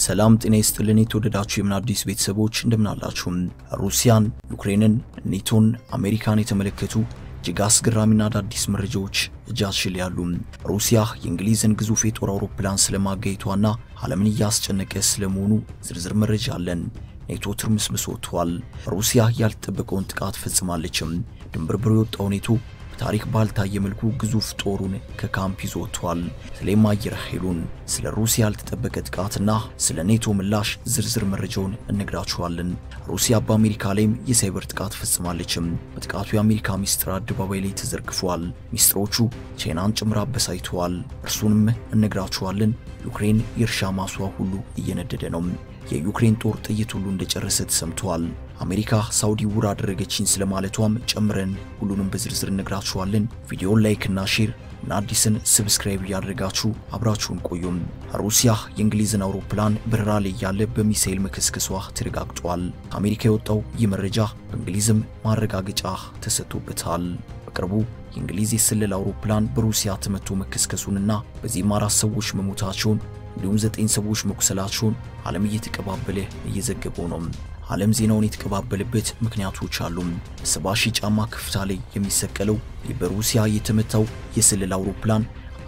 ሰላም ጤና ይስጥልን። የተወደዳችሁ የምን አዲስ ቤተሰቦች እንደምናላችሁም ሩሲያን፣ ዩክሬንን፣ ኔቶን፣ አሜሪካን የተመለከቱ እጅግ አስገራሚና አዳዲስ መረጃዎች እጃችን ያሉ። ሩሲያ የእንግሊዝን ግዙፍ የጦር አውሮፕላን ስለማጋየቷና ዓለምን እያስጨነቀ ስለመሆኑ ዝርዝር መረጃ አለን። ኔቶ ትርምስምስ ወጥቷል። ሩሲያ ያልተጠበቀውን ጥቃት ፈጽማለችም። ድንብርብር የወጣው ኔቶ በታሪክ ባልታየ መልኩ ግዙፍ ጦሩን ከካምፕ ይዞ ወጥቷል። ስለ አየር ኃይሉን፣ ስለ ሩሲያ ያልተጠበቀ ጥቃትና ስለ ኔቶ ምላሽ ዝርዝር መረጃውን እነግራችኋለን። ሩሲያ በአሜሪካ ላይም የሳይበር ጥቃት ፈጽማለችም። በጥቃቱ የአሜሪካ ሚስጥር አደባባይ ላይ ተዘርግፏል። ሚስጥሮቹ ቻይናን ጭምር አበሳይተዋል። እርሱንም እነግራችኋለን። ዩክሬን የእርሻ ማሷ ሁሉ እየነደደ ነው። የዩክሬን ጦር ጥይት ሁሉ እንደጨረሰ ተሰምቷል። አሜሪካ ሳውዲ ውር አደረገችኝ ስለማለቷም ጨምረን ሁሉንም በዝርዝር እነግራችኋለን። ቪዲዮን ላይክ እና ሼር እና አዲስን ሰብስክራይብ እያደረጋችሁ አብራችሁን ቆዩም። ሩሲያ የእንግሊዝን አውሮፕላን በረራ ላይ ያለ በሚሳኤል መከስከሷ ተረጋግጧል። ከአሜሪካ የወጣው ይህ መረጃ በእንግሊዝም ማረጋገጫ ተሰጥቶበታል። በቅርቡ የእንግሊዝ የስለላ አውሮፕላን በሩሲያ ተመቶ መከስከሱንና በዚህም አራት ሰዎች መሞታቸውን እንዲሁም ዘጠኝ ሰዎች መቁሰላቸውን ዓለም እየተቀባበለ እየዘገበው ነው። ዓለም ዜናውን የተቀባበለበት ምክንያቶች አሉ። በሰባ ሺህ ጫማ ከፍታ ላይ የሚሰቀለው በሩሲያ የተመታው የስለላ አውሮፕላን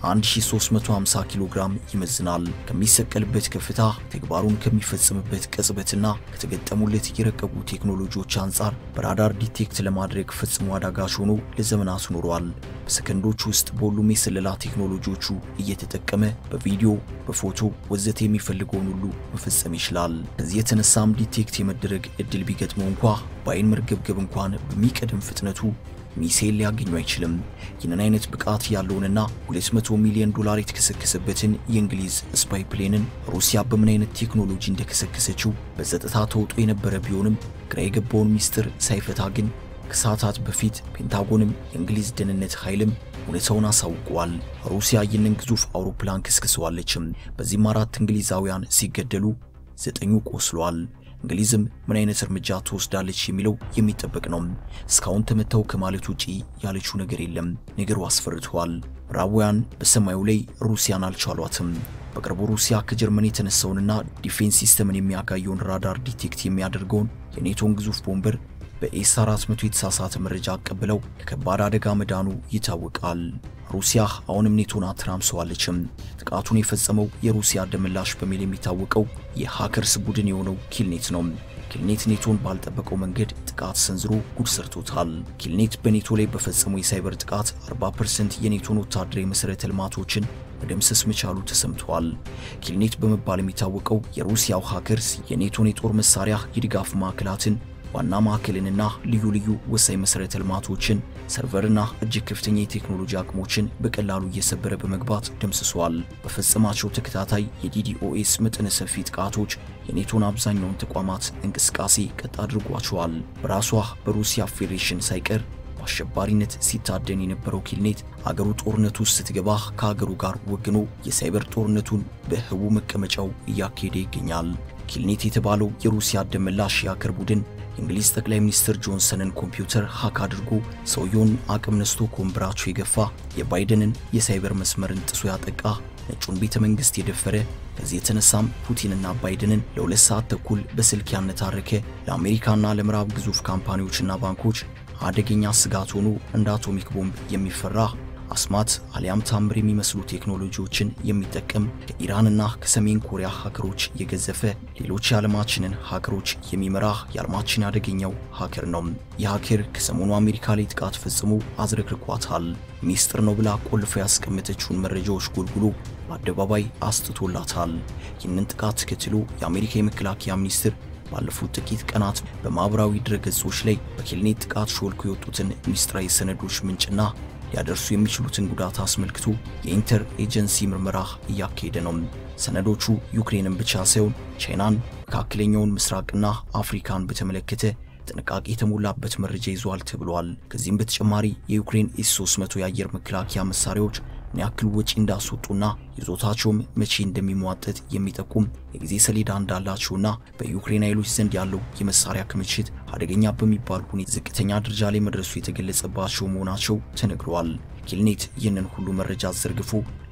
1350 ኪሎ ግራም ይመዝናል። ከሚሰቀልበት ከፍታ ተግባሩን ከሚፈጽምበት ቅጽበትና ከተገጠሙለት የረቀቁ ቴክኖሎጂዎች አንጻር በራዳር ዲቴክት ለማድረግ ፈጽሞ አዳጋች ሆኖ ለዘመናት ኖሯል። በሰከንዶች ውስጥ በሁሉም የስለላ ቴክኖሎጂዎቹ እየተጠቀመ በቪዲዮ፣ በፎቶ ወዘተ የሚፈልገውን ሁሉ መፈጸም ይችላል። ከዚህ የተነሳም ዲቴክት የመደረግ እድል ቢገጥመው እንኳ በአይን መርገብገብ እንኳን በሚቀድም ፍጥነቱ ሚሳኤል ሊያገኙ አይችልም። ይህንን አይነት ብቃት ያለውንና 200 ሚሊዮን ዶላር የተከሰከሰበትን የእንግሊዝ ስፓይ ፕሌንን ሩሲያ በምን አይነት ቴክኖሎጂ እንደከሰከሰችው በጸጥታ ተውጦ የነበረ ቢሆንም ግራ የገባውን ሚስጥር ሳይፈታ ግን ከሰዓታት በፊት ፔንታጎንም የእንግሊዝ ደህንነት ኃይልም እውነታውን አሳውቀዋል። ሩሲያ ይህንን ግዙፍ አውሮፕላን ከስክሰዋለችም። በዚህም አራት እንግሊዛውያን ሲገደሉ ዘጠኙ ቆስሏል። እንግሊዝም ምን አይነት እርምጃ ትወስዳለች የሚለው የሚጠበቅ ነው። እስካሁን ተመተው ከማለት ውጪ ያለችው ነገር የለም። ነገሩ አስፈርቷል። ምዕራባውያን በሰማዩ ላይ ሩሲያን አልቻሏትም። በቅርቡ ሩሲያ ከጀርመን የተነሳውንና ዲፌንስ ሲስተምን የሚያጋየውን ራዳር ዲቴክት የሚያደርገውን የኔቶን ግዙፍ ቦምበር በኤስ 400 የተሳሳተ መረጃ አቀብለው ለከባድ አደጋ መዳኑ ይታወቃል። ሩሲያ አሁንም ኔቶን አተራምሰዋለችም። ጥቃቱን የፈጸመው የሩሲያ ደመላሽ በሚል የሚታወቀው የሃከርስ ቡድን የሆነው ኪልኔት ነው። ኪልኔት ኔቶን ባልጠበቀው መንገድ ጥቃት ሰንዝሮ ጉድ ሰርቶታል። ኪልኔት በኔቶ ላይ በፈጸመው የሳይበር ጥቃት 40% የኔቶን ወታደራዊ መሠረተ ልማቶችን መደምሰስ መቻሉ ተሰምቷል። ኪልኔት በመባል የሚታወቀው የሩሲያው ሃከርስ የኔቶን የጦር መሳሪያ የድጋፍ ማዕከላትን ዋና ማዕከልንና ልዩ ልዩ ወሳኝ መሠረተ ልማቶችን ሰርቨርና እጅግ ከፍተኛ የቴክኖሎጂ አቅሞችን በቀላሉ እየሰበረ በመግባት ደምስሷል። በፈጸማቸው ተከታታይ የዲዲኦኤስ መጠነ ሰፊ ጥቃቶች የኔቶን አብዛኛውን ተቋማት እንቅስቃሴ ቀጥ አድርጓቸዋል። በራሷ በሩሲያ ፌዴሬሽን ሳይቀር በአሸባሪነት ሲታደን የነበረው ኪልኔት አገሩ ጦርነቱ ውስጥ ስትገባ ከአገሩ ጋር ወግኖ የሳይበር ጦርነቱን በህቡ መቀመጫው እያካሄደ ይገኛል። ኪልኔት የተባለው የሩሲያ ደመላሽ የሀከር ቡድን የእንግሊዝ ጠቅላይ ሚኒስትር ጆንሰንን ኮምፒውተር ሀክ አድርጎ ሰውየውን አቅም ነስቶ ከወንበራቸው የገፋ የባይደንን የሳይበር መስመርን ጥሶ ያጠቃ ነጩን ቤተ መንግስት የደፈረ ከዚህ የተነሳም ፑቲንና ባይደንን ለሁለት ሰዓት ተኩል በስልክ ያነታረከ ለአሜሪካና ለምዕራብ ግዙፍ ካምፓኒዎችና ባንኮች አደገኛ ስጋት ሆኖ እንደ አቶሚክ ቦምብ የሚፈራ አስማት አሊያም ታምር የሚመስሉ ቴክኖሎጂዎችን የሚጠቀም ከኢራንና ከሰሜን ኮሪያ ሀገሮች የገዘፈ ሌሎች የዓለማችንን ሀገሮች የሚመራ የዓለማችን አደገኛው ሀከር ነው። ይህ ሀከር ከሰሞኑ አሜሪካ ላይ ጥቃት ፈጽሞ አዝረክርኳታል። ሚስጥር ነው ብላ ቆልፎ ያስቀመጠችውን መረጃዎች ጎልጉሎ በአደባባይ አስጥቶላታል። ይህንን ጥቃት ተከትሎ የአሜሪካ የመከላከያ ሚኒስትር ባለፉት ጥቂት ቀናት በማኅበራዊ ድረገጾች ላይ በኪልኔት ጥቃት ሾልኮ የወጡትን ሚስጥራዊ ሰነዶች ምንጭና ሊያደርሱ የሚችሉትን ጉዳት አስመልክቶ የኢንተር ኤጀንሲ ምርመራ እያካሄደ ነው። ሰነዶቹ ዩክሬንን ብቻ ሳይሆን ቻይናን፣ መካከለኛውን ምስራቅና አፍሪካን በተመለከተ ጥንቃቄ የተሞላበት መረጃ ይዟል ተብሏል። ከዚህም በተጨማሪ የዩክሬን ኤስ 300 የአየር መከላከያ መሳሪያዎች ምን ያክል ወጪ እንዳስወጡና ይዞታቸውም መቼ እንደሚሟጠጥ የሚጠቁም የጊዜ ሰሌዳ እንዳላቸውና በዩክሬን ኃይሎች ዘንድ ያለው የመሳሪያ ክምችት አደገኛ በሚባል ሁኔታ ዝቅተኛ ደረጃ ላይ መድረሱ የተገለጸባቸው መሆናቸው ተነግረዋል። ኪልኔት ይህንን ሁሉ መረጃ ዘርግፎ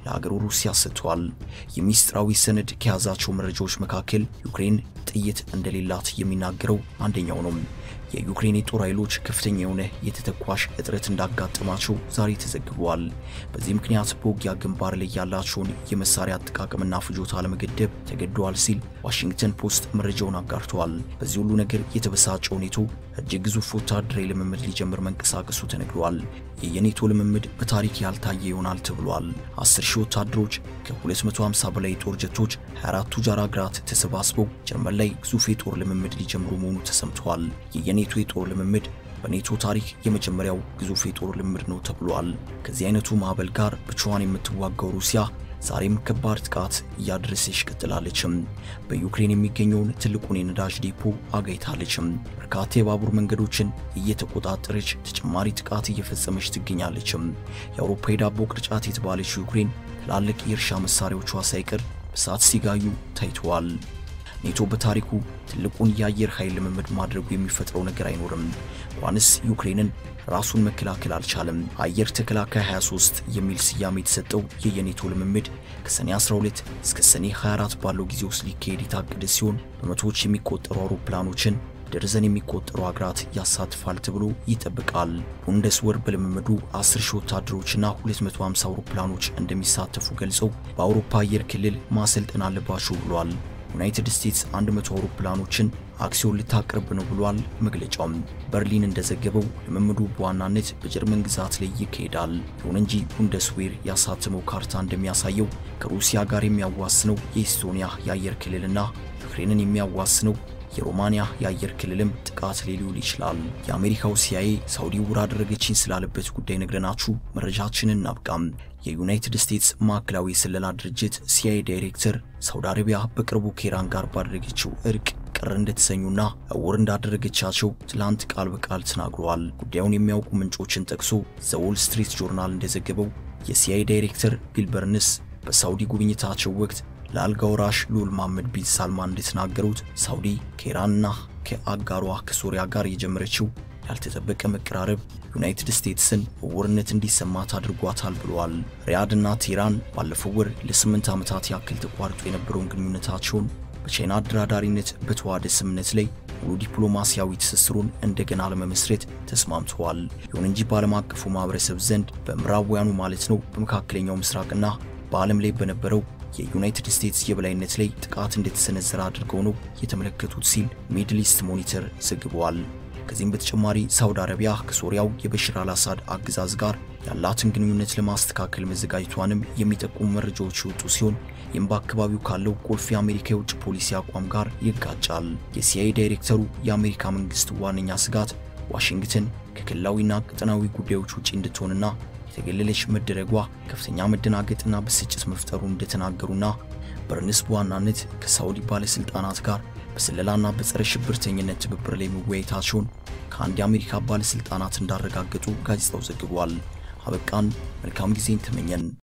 ለሀገሩ ሩሲያ ሰጥቷል። የሚስጥራዊ ሰነድ ከያዛቸው መረጃዎች መካከል ዩክሬን ጥይት እንደሌላት የሚናገረው አንደኛው ነው። የዩክሬን የጦር ኃይሎች ከፍተኛ የሆነ የተተኳሽ እጥረት እንዳጋጠማቸው ዛሬ ተዘግቧል። በዚህ ምክንያት በውጊያ ግንባር ላይ ያላቸውን የመሳሪያ አጠቃቀምና ፍጆታ ለመገደብ ተገደዋል ሲል ዋሽንግተን ፖስት መረጃውን አጋርተዋል። በዚህ ሁሉ ነገር የተበሳጨው ኔቶ እጅግ ግዙፍ ወታደራዊ ልምምድ ሊጀምር መንቀሳቀሱ ተነግሯል። የኔቶ ልምምድ በታሪክ ያልታየ ይሆናል ተብሏል። 10 ሺህ ወታደሮች ከ250 በላይ የጦር ጀቶች 24 ቱጃር ሀገራት ተሰባስበው ጀርመን ላይ ግዙፍ የጦር ልምምድ ሊጀምሩ መሆኑ ተሰምተዋል። የኔቶ የጦር ልምምድ በኔቶ ታሪክ የመጀመሪያው ግዙፍ የጦር ልምምድ ነው ተብሏል። ከዚህ አይነቱ ማዕበል ጋር ብቻዋን የምትዋጋው ሩሲያ ዛሬም ከባድ ጥቃት እያደረሰች ቀጥላለችም። በዩክሬን የሚገኘውን ትልቁን የነዳጅ ዴፖ አጋይታለችም። በርካታ የባቡር መንገዶችን እየተቆጣጠረች ተጨማሪ ጥቃት እየፈጸመች ትገኛለችም። የአውሮፓ የዳቦ ቅርጫት የተባለችው ዩክሬን ትላልቅ የእርሻ መሳሪያዎቿ ሳይቀር በእሳት ሲጋዩ ታይተዋል። ኔቶ በታሪኩ ትልቁን የአየር ኃይል ልምምድ ማድረጉ የሚፈጥረው ነገር አይኖርም። እንኳንስ ዩክሬንን ራሱን መከላከል አልቻለም። አየር ተከላካይ 23 የሚል ስያሜ የተሰጠው የየኔቶ ልምምድ ከሰኔ 12 እስከ ሰኔ 24 ባለው ጊዜ ውስጥ ሊካሄድ የታቀደ ሲሆን በመቶዎች የሚቆጠሩ አውሮፕላኖችን ደርዘን የሚቆጠሩ ሀገራት ያሳትፋል ተብሎ ይጠብቃል። ቡንደስወር በልምምዱ 10 ሺህ ወታደሮችና 250 አውሮፕላኖች እንደሚሳተፉ ገልጸው በአውሮፓ አየር ክልል ማሰልጠን አለባቸው ብሏል። ዩናይትድ ስቴትስ 100 አውሮፕላኖችን አክሲዮን ልታቀርብ ነው ብሏል መግለጫውም። በርሊን እንደዘገበው ልምምዱ በዋናነት በጀርመን ግዛት ላይ ይካሄዳል። ይሁን እንጂ ቡንደስዌር ያሳተመው ካርታ እንደሚያሳየው ከሩሲያ ጋር የሚያዋስነው የኢስቶኒያ የአየር ክልልና ዩክሬንን የሚያዋስነው የሮማንያ የአየር ክልልም ጥቃት ላይ ሊውል ይችላል። የአሜሪካው ሲአይኤ ሳውዲ ውር አደረገችኝ ስላለበት ጉዳይ ነግረናችሁ መረጃችንን እናብቃም። የዩናይትድ ስቴትስ ማዕከላዊ ስለላ ድርጅት ሲአይኤ ዳይሬክተር ሳውዲ አረቢያ በቅርቡ ከኢራን ጋር ባደረገችው እርቅ ቅር እንደተሰኙና እውር እንዳደረገቻቸው ትላንት ቃል በቃል ተናግረዋል። ጉዳዩን የሚያውቁ ምንጮችን ጠቅሶ ዘ ዎል ስትሪት ጆርናል እንደዘገበው የሲአይኤ ዳይሬክተር ቢል በርንስ በሳውዲ ጉብኝታቸው ወቅት ለአልጋ ወራሽ ልዑል መሐመድ ቢን ሳልማን እንደተናገሩት ሳውዲ ከኢራንና ከአጋሯ ከሶሪያ ጋር የጀመረችው ያልተጠበቀ መቀራረብ ዩናይትድ ስቴትስን እውርነት እንዲሰማት አድርጓታል ብለዋል። ሪያድና ቴህራን ባለፈው ወር ለስምንት ዓመታት ያክል ተቋርጦ የነበረውን ግንኙነታቸውን በቻይና አደራዳሪነት በተዋሃደ ስምምነት ላይ ሙሉ ዲፕሎማሲያዊ ትስስሩን እንደገና ለመመስረት ተስማምተዋል። ይሁን እንጂ በዓለም አቀፉ ማህበረሰብ ዘንድ በምዕራባውያኑ ማለት ነው በመካከለኛው ምስራቅና በዓለም ላይ በነበረው የዩናይትድ ስቴትስ የበላይነት ላይ ጥቃት እንደተሰነዘረ አድርገው ነው የተመለከቱት ሲል ሚድል ኢስት ሞኒተር ዘግበዋል። ከዚህም በተጨማሪ ሳውዲ አረቢያ ከሶሪያው የበሽር አልአሳድ አገዛዝ ጋር ያላትን ግንኙነት ለማስተካከል መዘጋጀቷንም የሚጠቁሙ መረጃዎች የወጡ ሲሆን ይህም በአካባቢው ካለው ቁልፍ የአሜሪካ የውጭ ፖሊሲ አቋም ጋር ይጋጫል። የሲአይኤ ዳይሬክተሩ የአሜሪካ መንግስት ዋነኛ ስጋት ዋሽንግተን ከክልላዊና ቀጠናዊ ጉዳዮች ውጪ እንድትሆንና የተገለለች መደረጓ ከፍተኛ መደናገጥና ብስጭት መፍጠሩን እንደተናገሩና በርንስ በዋናነት ከሳውዲ ባለስልጣናት ጋር በስለላና በጸረ ሽብርተኝነት ትብብር ላይ መወያየታቸውን ከአንድ የአሜሪካ ባለስልጣናት እንዳረጋገጡ ጋዜጣው ዘግቧል። አበቃን። መልካም ጊዜን ተመኘን።